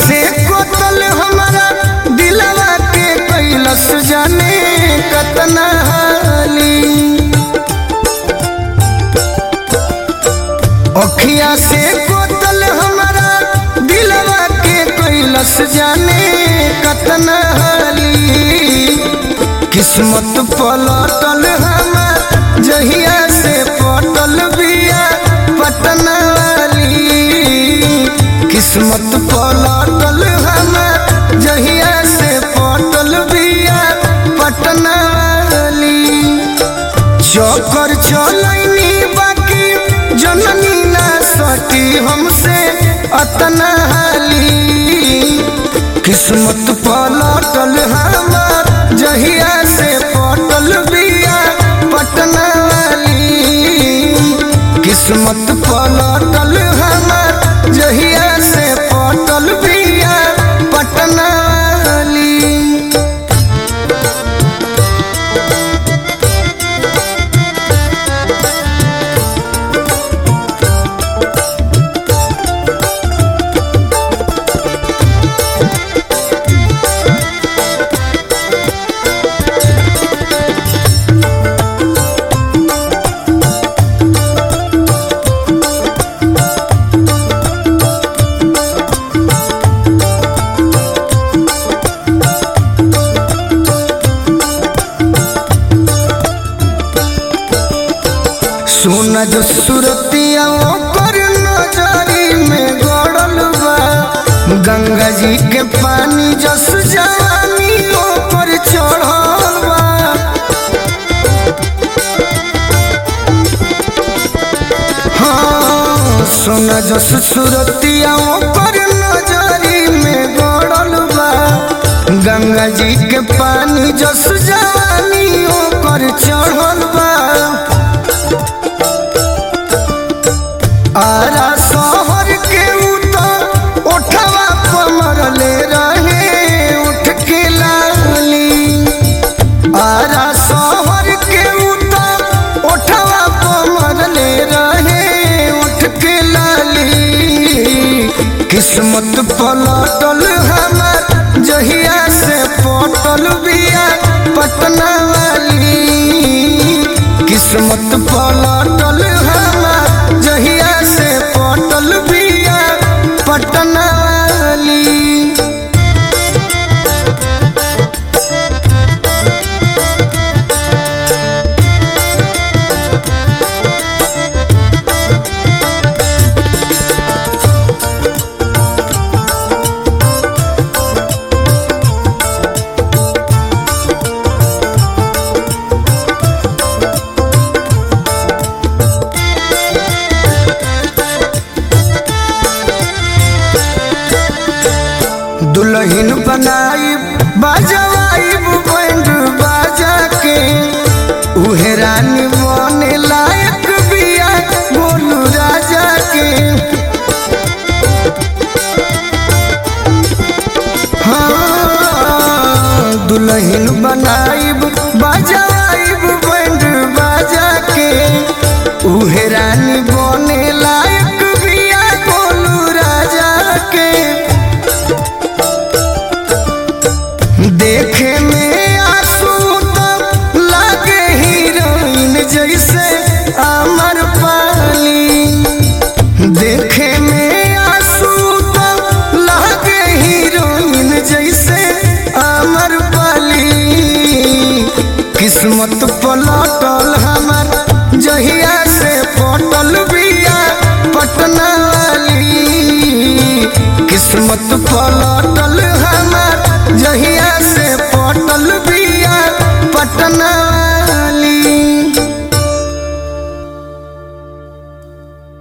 से कोतल हमारा दिलवा के कैलस जाने कतना हाली अखिया से कोतल हमारा दिलवा के कैलस जाने कतना हाली किस्मत पलटल हमार जहिया से पटल बिया पटना वाली किस्मत पलटल हमार जहिया से पटल बिया पटना वाली चौकर चलैनी बाकी जननी ना सटी हमसे अतना हाली किस्मत पलटल हमार जहिया से पटल बिया पटना वाली किस्मत पलटल हमार जहिया से पटल बिया पटना वाली सोना जो सुरतिया ओकर नजरी में गड़ल बा गंगा जी के पानी जस जवानी ओपर चढ़ल बा हाँ सोना जस सुरतिया ओकर नजरी में गड़ल बा गंगा जी के पानी जस जवानी ओपर चढ़ल बा आरा शहर के उतर उठवा पमरले रहे उठ के लाली आरा शहर के उतर उठवा पमरले रहे उठ के लाली किस्मत पलटल हमार जहिया से पटल बिया पटना वाली किस्मत पलटल हमार जहिया से पटल बिया पटना वाली दुल्हन बनाई बाजवाई बैंड बाजा के उहे रानी बने लायक बिया बोलू राजा के हाँ दुल्हन बनाई बाजवाई बैंड बाजा के उहे रानी बने लायक बिया बोलू राजा के देखे में आंसू तब लागे हीरोइन जैसे अमर पाली देखे में आंसू तब लागे हीरोइन जैसे अमर पाली किस्मत